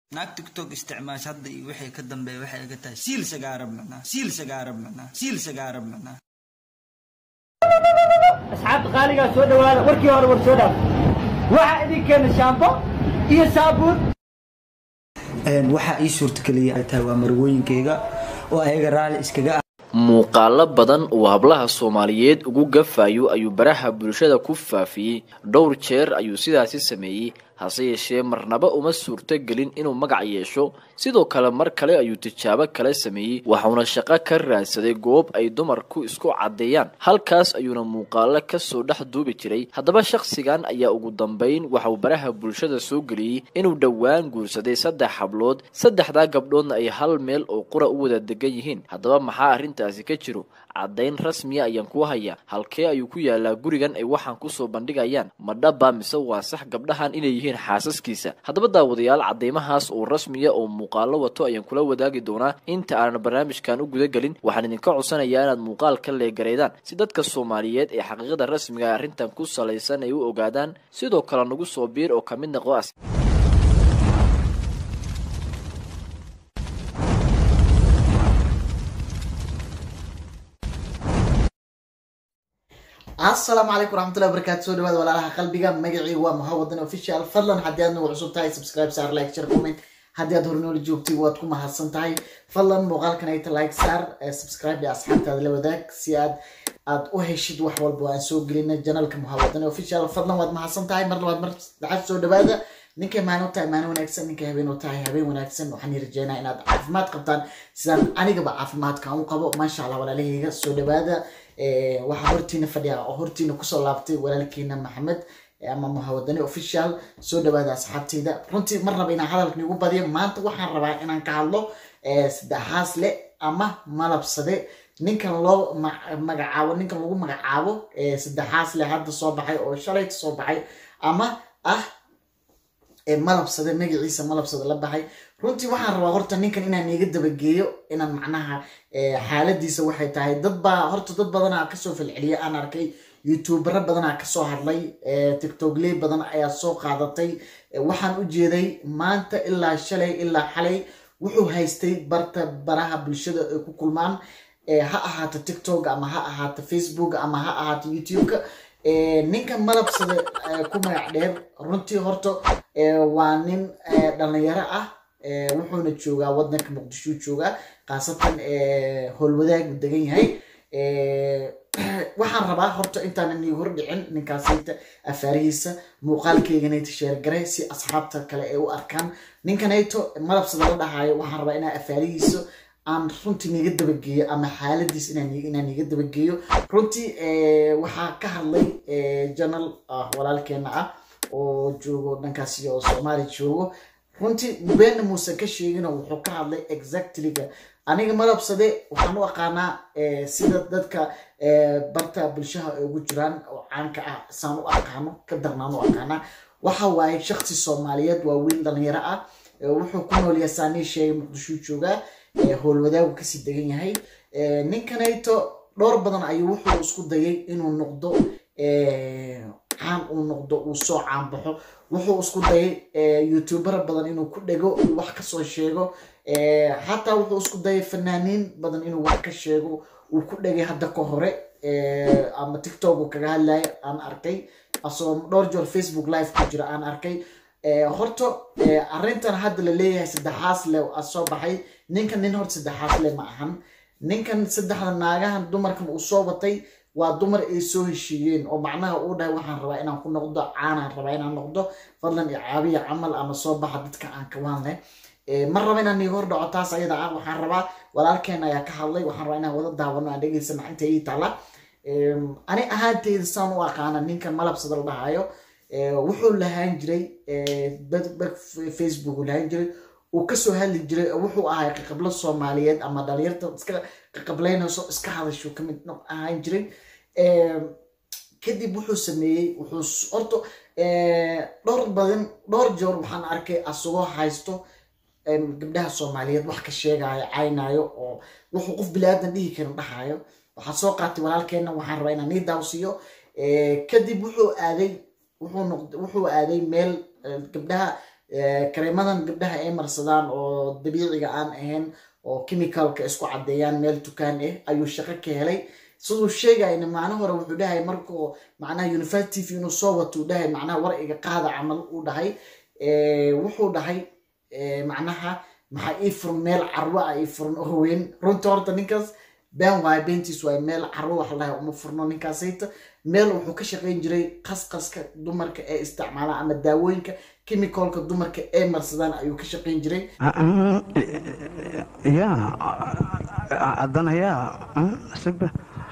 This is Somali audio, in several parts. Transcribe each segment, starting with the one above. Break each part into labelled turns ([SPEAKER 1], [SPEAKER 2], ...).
[SPEAKER 1] naag tiktok isticmaash hadda iyo wixii ka dambeeya waxay iga tahay siil sagaara micnaa siil sagaara micnaa siil sagaara micnaa
[SPEAKER 2] asxaabta qaaligaa soo dhawaada warkii hore war soo dhaaf waxaa idin keena shaambo iyo saabuun
[SPEAKER 1] waxaa ii suurtageliyay ay tahay waa marwooyinkayga oo ayaga raalli iskaga ah
[SPEAKER 3] muuqaalo badan uu hablaha soomaaliyeed ugu gafayo ayuu baraha bulshada ku faafiyey dhowr jeer ayuu sidaasi sameeyey hase yeeshee marnaba uma suurto gelin inuu magac yeesho sidoo kale mar kale ayuu tijaabo kale sameeyey waxauna shaqo ka raadsaday goob ay dumarku isku caddeeyaan halkaas ayuuna muuqaalo kasoo dhex duubi jiray haddaba shakhsigan ayaa ugu dambeyn waxauu baraha bulshada soo geliyey inuu dhowaan guursaday saddex hablood saddexdaa gabdhoodna ay hal meel oo qura u wada degan yihiin haddaba maxaa arrintaasi ka jiro caddayn rasmiya ayaan ku hayaa halkee ayuu ku yaalaa gurigan ay waxaan kusoo bandhigayaan ma dhaba mise waa sax gabdhahan inay yihiin xaasaskiisa haddaba daawadayaal caddaymahaas oo rasmiya oo muuqaalo wato ayaan kula wadaagi doonaa inta aanan barnaamijkan u gudagelin waxaan idinka codsanayaa inaad muuqaal ka leegareydaan si dadka soomaaliyeed ee xaqiiqada rasmiga arrintan ku salaysan ay u ogaadaan sidoo kale nagu soo biir oo kamid noqo as
[SPEAKER 4] asalaamu calaykum waraxmatullahi wabarakatu soo dhawaada walaalaha qalbiga magacii waa muhawadan official fadlan haddii aad nagu cusub tahay subscribe saar like share comment haddii aad hornooli joogtay waad ku mahadsan tahay fadlan muuqaalkan ayta like saar subscribe iyo asxaabtaada la wadaag si aad aad u heshid wax walba aan soo gelina janalka muhawadan official fadlan waad mahadsan tahay mar labaad mar saddexaad soo dhawaada ninkay maalin u tahay maalin wanaagsan ninkay habeen u tahay habeen wanaagsan waxaan rajeynaa inaad caafimaad qabtaan sidaan anigaba caafimaadkan u qabo maasha allah walaalahayga soo dhawaada waxaa hortiina fadhiya oo hortiina kusoo laabtay walaalkiina maxamed ama muhawadani official soo dhawaada asxaabteyda runtii mar raba inaan hadalkan igu badiyo maanta waxaan rabaa inaan ka hadlo saddexaas le ama malabsade ninkan loo magacaabo ninkan lagu magacaabo saddexaas le hadda soo baxay oo shalayta soo baxay ama ah malabsade magaciisa malabsade la baxay runtii waxaan rabaa horta ninkan inaan iga dabageeyo inaan macnaha xaaladiisa waxay tahay dad baa horta dad badanaa kasoo falceliya aan arkay youtubero badanaa kasoo hadlay tictokley badan ayaa soo qaadatay waxaan u jeeday maanta ilaa shalay ilaa xalay wuxuu haystay barta baraha bulshada ay ku kulmaan ha ahaato tiktok ama ha ahaato facebook ama ha ahaato youtube-ka ninka malabsada ku magac dheer runtii horta waa nin dhalinyaro ah wuxuuna joogaa wadanka muqdishuu joogaa khaasatan howlwadaagu degan yahay waxaan rabaa horta intaanan ii hordhicin ninkaasayta afaarihiisa muuqaalkeyganayta sheergaray si asxaabta kale ay u arkaan ninkanayto malabsada la dhahayo waxaan rabaa inaa afaarihiisa aan runtii niga dabageeyo ama xaaladiis inaan niga dabageeyo runtii waxaa ka hadlay janal walaalkeena ah oo joogo dhankaasi oo soomaali joogo runtii beena muusan ka sheegino wuxuu ka hadlay exactlyga aniga malabsade waxaan u aqaanaa sida dadka barta bulshaha ay ugu jiraan oo caanka ah saan u aqaano ka darnaan u aqaanaa waxa waaye shaksi soomaaliyeed waa wiil dhalinyaro ah wuxuu ku nool yahay saanii sheegay muqdishuu joogaa howlwadaagu kasii degan yahay ninkanayto dhowr badan ayuu wuxuu isku dayay inuu noqdo caan uu noqdo uu soo caanbaxo wuxuu isku dayay youtubera badan inuu ku dhego wax kasoo sheego xataa wuxuu isku dayay fanaaniin badan inuu wax ka sheego uu ku dhegay hadda ka hore ama tiktok uu kaga hadlaya aan arkay asoo dhowr joor facebook live ku jira aan arkay horta arrintan hadda la leeyahay saddexaas le soo baxay ninkan nin horta saddexaas le ma ahan ninkan saddexda naagahan dumarkan uu soo watay waa dumar ay soo heshiiyeen oo macnaha uu dhahay waxaan rabaa inaan ku noqdo caanaan rabaa inaan noqdo fadlan icaabiya camal ama soo baxa dadka aan kawaan leh ma raba inaan iga hordhaco taas ayada ah waxaan rabaa walaalkeena ayaa ka hadlay waxaan rabaa inaan wada daawano aan dhegeysana inta ii taala ani ahaanteyda saan u aqaana ninkan malabsada la dhahayo wuxuu lahaan jiray facebook uu lahaan jiray uu kasoo hadli jiray wuxuu ahay qaqablo soomaaliyeed ama dhalinyarta iska qaqableynayso iska hadasho kamid ahaan jiray kadib wuxuu sameeyey wuxuu horta dhowr badan dhowr joor waxaan arkay asagoo haysto gabdhaha soomaaliyeed wax ka sheegayo caynayo oo wuxuu qof bilaadan dhihi karin dhahayo waxaa soo qaatay walaalkeena waxaan rabaa inaan nii daawsiiyo kadib wuxuu aaday wuxuu aaday meel gabdhaha kareemadan gabdhaha ay marsadaan oo dabiiciga aan ahayn oo chemicalka isku caddeeyaan meel dukaan ah ayuu shaqo ka helay siduu sheegayna macna hore wuxuu dhahay markuu macnaha university tv inuu soo wato uu dhahay macnaha war iga qaada camal uu dhahay wuxuu dhahay macnaha maxaa ii furan meel carwo ah ii furan oo weyn runta horta ninkaas been waayo beentiis waayo meel carwo wax lahay uma furno ninkaasayta meel wuxuu ka shaqayn jiray qasqaska dumarka ee isticmaalaan ama daawooyinka chemicalka dumarka ee marsadaan ayuu ka shaqayn jiray
[SPEAKER 5] ya haddana ya sigba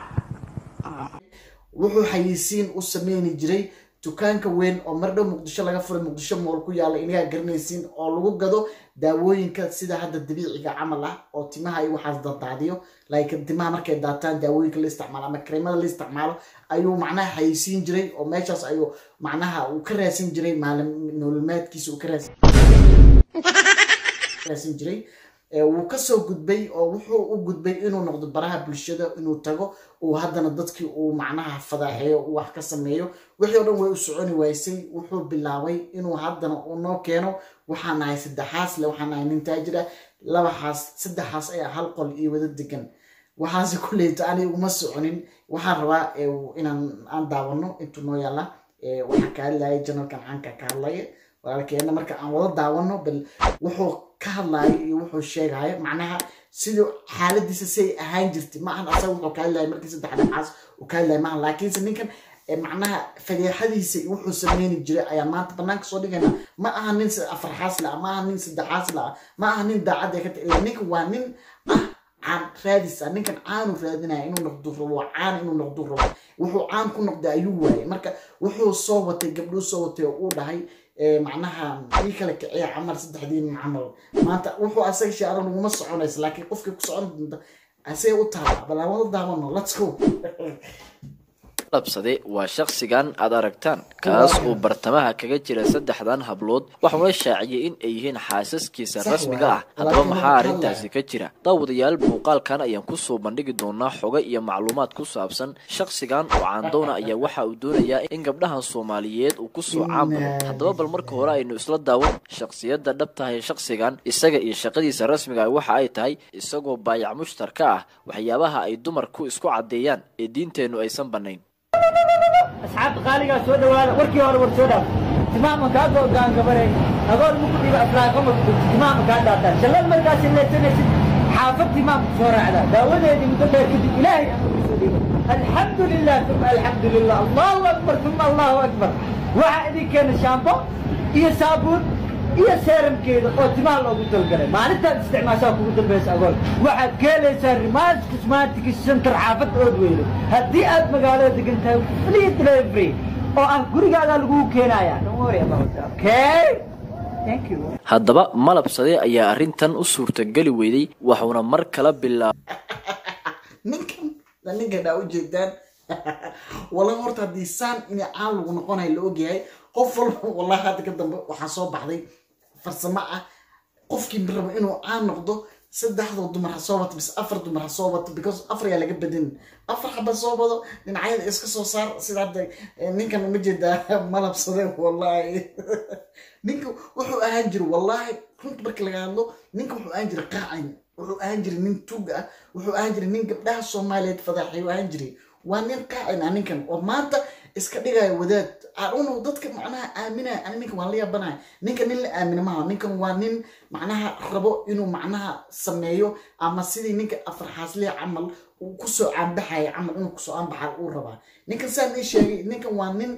[SPEAKER 4] wuxuu xayisiin u sameyni jiray dukaanka weyn oo mardhow muqdisho laga furay muqdisho mool ku yaala inagaa garanaysiin oo lagu gado daawooyinka sida hadda dabiiciga camal ah oo timaha iyo waxaas dadaadiyo like timaha markay daataan daawooyinka la isticmaalo ama kareemada la isticmaalo ayuu macnaha xayisiin jiray oo meeshaas ayuu macnaha uu ka raadsin jiray maalin nololmaadkiisa uu ka raadsin jiray wuu kasoo gudbay oo wuxuu u gudbay inuu noqdo baraha bulshada inuu tago uu haddana dadkii uu macnaha fadaaxeeyo uu wax ka sameeyo wixii o dhan way u soconi waysay wuxuu bilaabay inuu haddana uu noo keeno waxaan nahay saddexaas le waxaan nahay nin taajira labaxaas saddexaas ayaa hal qol iyo wada degan waxaase kuleyto ani uma soconin waxaan rabaa inaan aan daawano intuu noo yaala waxaan ka hadlaya janalkan caanka ka hadlaya walaalkeena marka aan wada daawano bal wuxuu ka hadlaayo iyo wuxuu sheegayo macnaha sidii xaaladiisa siay ahaan jirtay ma ahan asaga wuxuu ka hadlaya markii saddex dhexaas uu ka hadlaya maahan laakiinse ninkan macnaha fadeexadiisa iyo wuxuu sameyni jiray ayaa maanta banaanka soo dhigayna ma aha nin afarxaas la ma aha nin saddexaas la ma aha nin daacad ee ka ta ila ninkan waa nin ah caan raadis ah ninkan caanu raadinaya inuu noqdo rabo caan inuu noqdo rabo wuxuu caan ku noqday ayuu waayay marka wuxuu soo watay gabdhuu soo watay oo uu dhahay macnaha ii kala kiciya camal saddexdiin camal maanta wuxuu asaga shaaran uguma soconaysa laakiin qofkii ku socon doonta asee u taala bal aan wada daawano let's go
[SPEAKER 3] labsade waa shakhsigan aad aragtaan kaas uu bartamaha kaga jira saddexdan hablood waxuuna shaaciyey in ay yihiin xaasaskiisa rasmiga ah haddaba maxaa arrintaasi ka jira daawadayaal muuqaalkan ayaan kusoo bandhigi doonaa xogo iyo macluumaad ku saabsan shakhsigan oo caandoona ayaa waxa uu doonayaa in gabdhahan soomaaliyeed uu kusoo caamalo haddaba bal marka hore aynu isla daawan shakhsiyadda dhabtahay shakhsigan isaga iyo shaqadiisa rasmiga ah waxa ay tahay isagoo baayac mushtarka ah waxyaabaha ay dumarku isku caddeeyaan ee diinteennu aysan bannayn
[SPEAKER 2] asxaabta qaaligaa soo dhawaada warkii hore war soo dhaaf timaama kaa go'gaan gabarey agoon muku dhiba afraaqama timaama kaa dhaataan shallad markaas leesanaysid xaafad timaamku soo raacdaa daawadeedii muddo dheer kadib ilaahay amru soo dhiibo alxamdu lilah uma alxamdu lilah allahu akbar uma allahu akbar waxaa idin keena shaambo iyo saabuun iyo seeramkeeda oo timaha loogu talgalay maalintaad isticmaashaa kugu dambaysa agoon waxaad ka helaysaa rimaas cosmatic center xaafad ood weyne haddii aad magaalada degan tahay free delivery oo ah gurigaadaa lagugu keenaya don't worry about that okay thank you
[SPEAKER 3] haddaba malabsade ayaa arrintan u suurtageli weyday waxuuna mar kala bilaabay
[SPEAKER 4] ninkan la ninkan aa ujeedaan wallahi horta haddii saan inay caan lagu noqonayo la ogyahay qof walba wallahi hadda ka dambe waxaa soo baxday farsamo ah qofkii rabo inuu caan noqdo saddexdoo dumar ha soo wato mise afar dumar ha soo wato because afar yaa laga badin afar xaba soo wado dhinacyada iska soo saar sida hadda ninkan uma jeedaa malabsade wallahi ninka wuxuu ahaan jiray wallahi runta marka laga hadlo ninka wuxuu ahaan jiray qaacin wuxuu ahaan jiray nin tuug ah wuxuu ahaan jiray nin gabdhaha soomaaliyeed fadaaxay u ahaan jiray waa nin qaacin ah ninkan oo maanta iska dhigaya wadaad aduno dadka macnaha aaminaya ani ninkan waan la yaabanaya ninkan nin la aamina maaha ninkan waa nin macnaha rabo inuu macnaha sameeyo ama sidii ninka afarxaasliha camal uu kusoo caanbaxaya camal inuu kusoo caanbaxa uu rabaa ninkan saan ii sheegay ninkan waa nin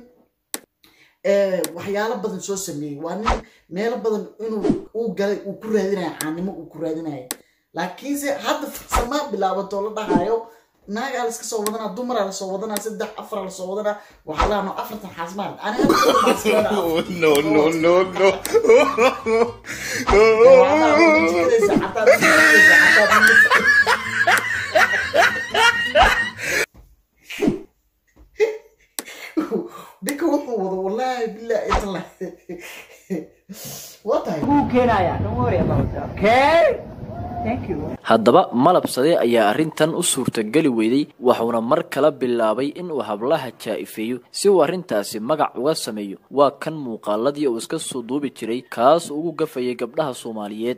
[SPEAKER 4] waxyaalo badan soo sameeyey waa nin meelo badan inuu uu galay uu ku raadinaya caanimo uu ku raadinaya laakiinse hadda farsamaa bilaabatoo la dhahayo naagaa laska soo wadanaa dumaraa lasoo wadanaa saddex afaraa lasoo wadanaa waxaa laano afartan xaasmaan ani
[SPEAKER 6] no, no, no, no.
[SPEAKER 4] ninka wuxuu wado wallaahi billahi itala waa tahay
[SPEAKER 2] lagugu keenaya don't worry about that okay thank you
[SPEAKER 3] haddaba malabsade ayaa arrintan u suurtageli weyday wuxuuna mar kala bilaabay inuu hablaha jaa-ifeeyo si uu arrintaasi magac uga sameeyo waa kan muuqaaladii uu iska soo duubi jiray kaas ugu gafayay gabdhaha soomaaliyeed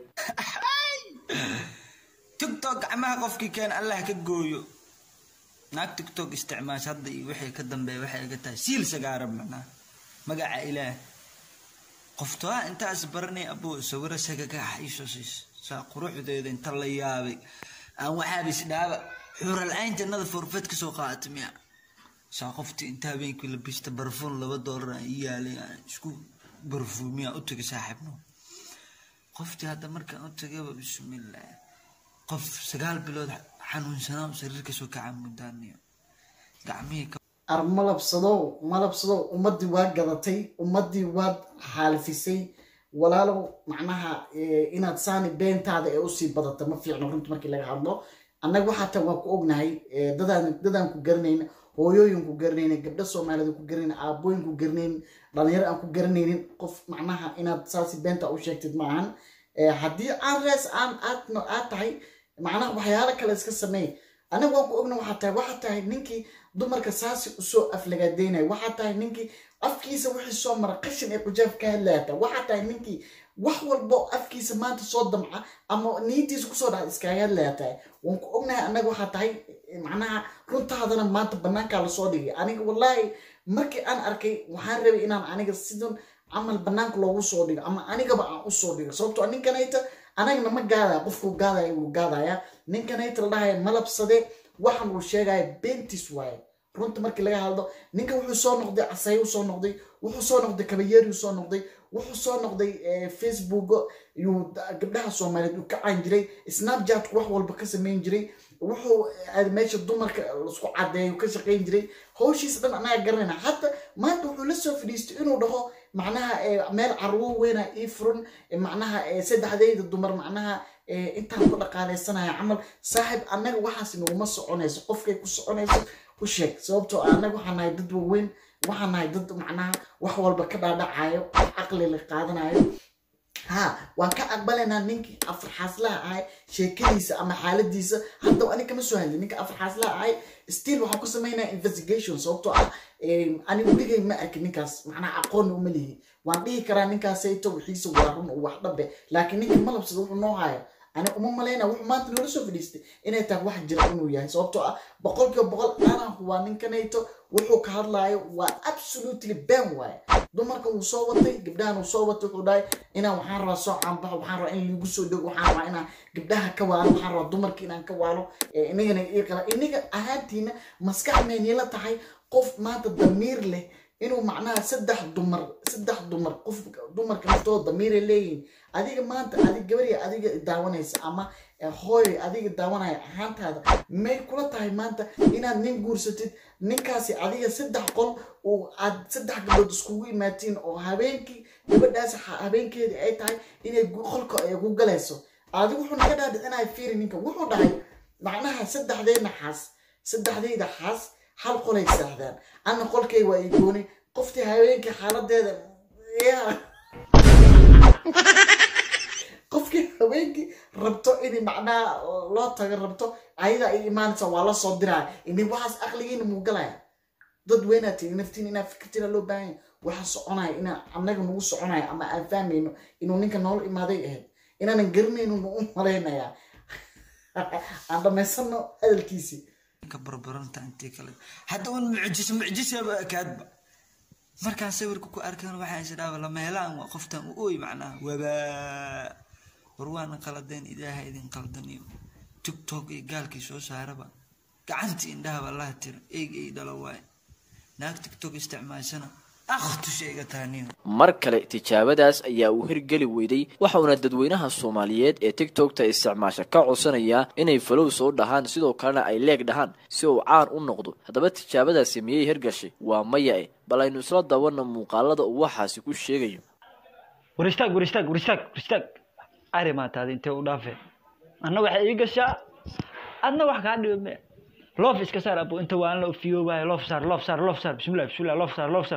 [SPEAKER 1] tigtok gacmaha qofkii keen allah ka gooyo naag tigtok isticmaash hadda iyo wixii ka dambeeya waxay iga tahay siil sagaara macnaa magaca ilaah qoftoa intaas baranay abuu sawiro sagagax iisoo siis saa quruxdeeda inta la yaabay aan waxaaba isdhaaba xuuralcayn jannada forfeed kasoo qaata miya saa qoftii inta habeenkii la bista barfuun laba doolar aan ii yaalay aan isku barfuumiya u tagay saaxiibno qoftii hadda markaan u tagayba bismillah qof sagaal bilood xanuunsanaa u sariir kasoo kaca mudaaniyo gacmihii ka
[SPEAKER 4] ar malabsadow malabsadow ummadii waa gadatay ummadii waad xaalifisay walaalow macnaha eh, inaad saani beentaada ee usii badata ma fiicno runta markii laga hadlo annaga waxaa ta waa ku ognahay eh, dadaan dadaan ku garanayna hooyooyin ku garanayna gabdho soomaaliyeed ku garanayna aabooyin ku garanaynin dhalinyaro aan ku garanaynin qof macnaha inaad saasi beenta u sheegtid maahan Eh, haddii aan rees aan aad no- aad tahay macnaha waxyaalo kale iska sameey aniga waan ku ogna waxaa tahay waxaa tahay ninkii dumarka saasi usoo aflagaadeynaya waxaa tahay ninkii afkiisa wixii soo mara qashin ee kujaaf ka hadlayata waxaa tahay ninkii wax walbo afkiisa maanta soo damca ama niyadiisa kusoo dhaca iskaga hadlaya tahay waan ku ognahay anaga waxaa tahay eh, macnaha runtaadana maanta banaankaa lasoo dhigay aniga wallaahi markii aan arkay waxaan rabay inaan aniga sidan camal banaanka loogu soo dhigo ama anigaba aan usoo dhigo sababtoo ninkanayta anagna ma gaadaya qofku gaadaya wuu gaadaya ninkanayta la dhahaya malabsade waxan uu sheegaya beentis waaye runta markii laga hadlo ninka wuxuu soo noqday casayo soo noqday wuxuu soo noqday kabayeeri soo noqday wuxuu soo noqday eh, facebook yuu da- gabdhaha soomaaliyeed uu ka caan jiray snapchat wax walba ka samayn jiray wuxuu eh, meesha dumarka lasku cadeeyo ka shaqayn jiray hawshiisa dhan anaga garanayna hadda maanta wuxuu la soo fadhiistay inuu dhaho macnaha eh, meel carwo weyna ii furan eh, macnaha eh, saddexdayda dumar macnaha eh, intaan ku dhaqaaleysanaya camal saaxib annaga waxaas naguma soconayso qofkay ku soconayso u sheeg sababtoo ah annaga waxaan nahay dad waaweyn waxaan nahay dad macnaha wax walba ka dhaadhacayo wax caqli la qaadanayo ha waan ka aqbalaynaa ninkii afarxaaslaha ahay sheekadiisa ama xaaladiisa hadda ani kama soo hadlin ninka afarxaaslaha ahay still waxaan ku samaynaa investigation sababtoo ah em, ani weligay ma arkin ninkaas macnaha aqoonna uma lihi waan dhihi karaa ninkaasayto wixiisa waa run oo wax dhabe laakiin ninkii malabsada wuxuu noo haya ani uma malayna wuxuu maanta noola soo fadhiistay inay tahay wax jira inuu yahay sababtoo ah boqolkiiba boqol anaa waa ninkanayto wuxuu ka hadlaayo waa absolutely ben waaye dumarka wuu soo watay gabdhahan uu soo watay wuxuu dhahay inaan waxaan rabaa soo caanbaxo waxaan rabaa in liigu soo dhego waxaan rabaa inaan gabdhaha ka waalo waxaan rabaa dumarka inaan ka waalo Eh, inagana ii qala inaga ahaantiina maskax meynila tahay qof maanta damiir leh inuu macnaha saddex dumar saddex dumar qof dumarka naftooda damiiray leeyihiin adiga maanta adig gabariya adiga daawanaysa ama eh, hooy adiga daawanaya ahaantaada may kula tahay maanta inaad nin guursatid ninkaasi adiga saddex qol uu aad saddex gabdhood iskugu imaatiin oo habeenkii gabadhaasi ha- habeenkeedii ay tahay inay gu- qolka ay ku galayso adigu wuxuu naga dhaadhicinaya fiiri ninka wuxuu dhahay macnaha saddexdayna xaas saddexdayda xaas hal qolay saahdaan ana qolkay waa igooni qoftii habeenkii xaaladeeda ya qofkii habeenkii rabto in macnaha loo tago rabto ayada ay imaanaysa waa la soo diraya ini waxaas aqligiina muu galaya dad weynaad tihi naftiin inaa fikirtina loo baahan yahay waxa soconaya inaa annaga nagu soconaya ama aan fahmayno inuu ninka noola imaaday ahayd inaanan garanayno nu u malaynayaa aan dhamaysano hadalkiisii
[SPEAKER 1] ka barbaranta intii kale hadda un mucjiso mucjisaba ekaadba markaan sawirka ku arkaan waxaa isdhaaba lama helaan waa qoftan u ooy macnaha wabaa war waana qaladeen ilaaha idin qaldaniyo tiktok iyo gaalkii soo saaraba gacantii indhahaba allaha tira eeg ey dhalo waaye naag tiktok isticmaashana akhtusha iga taaniyo
[SPEAKER 3] mar kale tijaabadaas ayaa uu hirgeli weyday waxauna dadweynaha soomaaliyeed ee tiktokta isticmaasha ka codsanayaa inay falow soo dhahaan sidoo kalena ay leeg dhahaan si uu caan u noqdo haddaba tijaabadaasi miyay hirgashay waa maya e bal aynu isla dawana muuqaalada uu waxaasi ku sheegayo
[SPEAKER 2] war istaag war istaag war istaag war istaag ari maataada intee u dhaafe anna waxay ii gashaa adna wax kaa dhibo me loof iska saar abo inta waan la ofiyoobayo loof saar loof saar loof saar bismillah bismillah loof saar loof saar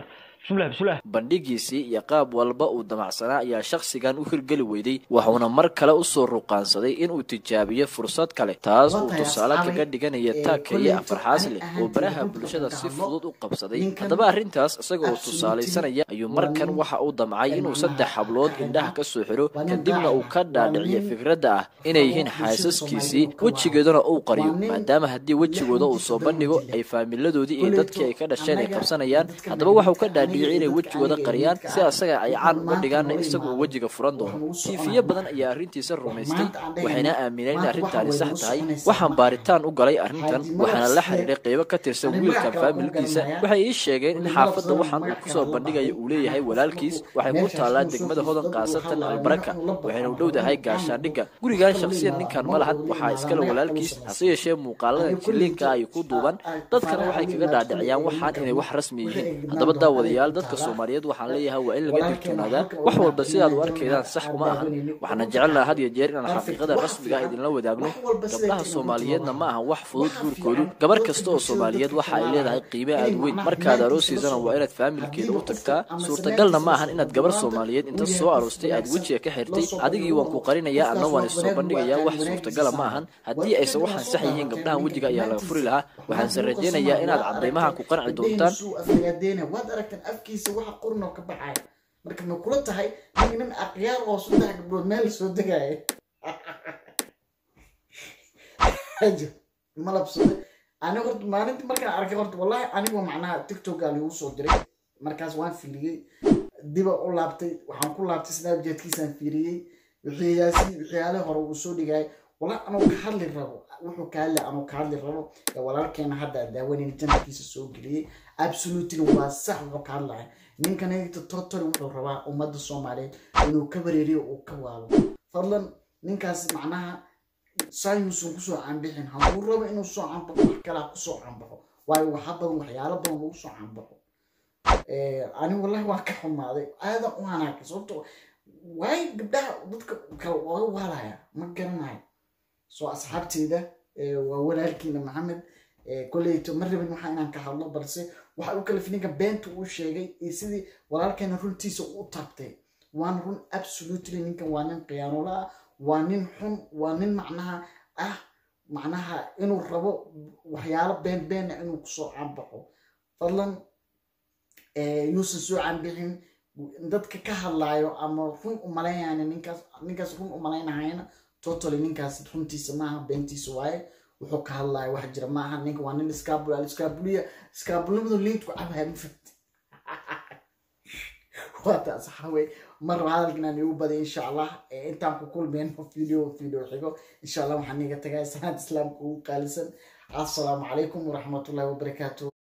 [SPEAKER 2] bismillah bismillah
[SPEAKER 3] bandhigiisii iyo qaab walba uu damacsanaa ayaa shakhsigan u hirgeli weyday wuxuuna mar kale usoo ruqaansaday inuu tijaabiyo fursad kale taas uu tusaale kaga dhiganaya taakeye afarxaas leh oo baraha bulshada si fudud u qabsaday haddaba arrintaas isaga oo tusaalaysanaya ayuu markan waxa uu damcay inuu saddex hablood indhaha ka soo xiro kadibna uu ka dhaadhiciyo fikradda ah inay yihiin xaasaskiisii wejigeeduna uu qariyo maadaama haddii wejigooda uu soo bandhigo ay faamiladoodii iyo dadkii ay ka dhasheen ay qabsanayaan haddaba waxuu ka dhaadhiciyay inay wejigooda qariyaan si asaga ay caan uga dhigaanna isagu uu wejiga furan doono tiifiyo badan ayaa arrintiisa rumaystay waxayna aamineen in arrintaani sax tahay waxaan baaritaan u galay arrintan waxaana la xiriiray qeybo ka tirsan wiilkan faamilkiisa waxay ii sheegeen in xaafadda waxaan uu kusoo bandhigaya uu leeyahay walaalkiis waxay ku taallaa degmada hodan kaasatan albaraka waxayna u dhowdahay gaashaandhigga gurigan shakhsiyan ninkan ma lahan waxaa iskale walaalkiis hase yeeshee muuqaalada jiliinka ay ku duuban dadkana waxay kaga dhaadhiciyaan waxaan inay wax rasmi yihiin haddaba daawadayaal dadka soomaaliyeed waxaan leeyahay waa in laga digtoonaadaa wax walba sidaad u arkaydaan sax uma ahan waxaana jecelnaha had iyo jeer inaan xaqiiqada rasmiga idinla wadaagno gabdhaha soomaaliyeedna ma ahan wax fudud guurkoodu gabar kasta oo soomaaliyeed waxa ay leedahay qiime aad weyn markaad aroosiisana waa inaad faamilkeeda u tagtaa suurtagalna ma ahan inaad gabar soomaaliyeed inta soo aroostay aad wejiga ka xirtay adigii waan ku qarinayaa adna waan issoo bandhigayaa wax suurtagala ma ahan haddii aysan waxaan sax yihiin gabdhahan wejiga ayaa laga furi lahaa waxaanse rajaynayaa inaad cadaymaha ku qanci doontaan
[SPEAKER 4] waad aragtaan afkiisa waxa qurnoo ka baxaya marka ma kula tahay nin nin aqyaar oo saddex gabdhood meel soo degaya malabsade ani horta maalinta markaan arkay horta wallahi anigu macnaha tiktokaa lagu soo diray markaas waan filiyey diba u laabtay waxaan ku laabtay snapchatkiisaan fiiriyey wixiyaasi wixiyaale hore uu soo dhigay wallahi anuu ka hadli rabo wuxuu ka hadli anuu ka hadli rabo ee walaalkeena hadda aan daawanayna janabkiisa soo geliyey absolutely waa sax wuxuu ka hadlaya ninkanayta totally wuxuu rabaa ummadda soomaaliyeed inuu ka wareeriyo uu ka waalo fadlan ninkaas macnaha sayuusan kusoo canbixin hadduu rabo inuu soo canbaxo wax kalaa kusoo canbaxo waayo waxa badan waxyaalo badan lagu soo canbaxo ani wallahi waan ka xumaaday aadan u hanaakay sababto waayo gabdhaha dadka kale oga waalaya ma garanayo soo asxaabteyda waa walaalkiina maxamed koleyto ma rabin waxa inaan ka hadlo balse waxa u kalif ninka beenta uu sheegay iyo sidii walaalkeena runtiisa u taabtay waan run absolutely ninkan waa nin khiyaanola ah waa nin xun waa nin macnaha ah macnaha inuu rabo waxyaalo been beena inuu kusoo canbaxo fadlan yuusan soo canbixin dadka ka hadlaayo ama run umalaynayana ninkaas ninkaas run umalaynahayana totally ninkaas runtiisa maaha beentiisa waaye wuxuu ka hadlaya wax jira maaha ninka waa nin iskaabul iskaabuliya iskaabulnimadu liintku cabaya mafahti waa taas waxawey mar hadalkan aan igu baday insha allah intaan ku kulmeyno video video xigo insha allah waxaan iga tagay salaad islaamka ugu qaalisan assalaamu calaykum waraxmatullahi wabarakaatu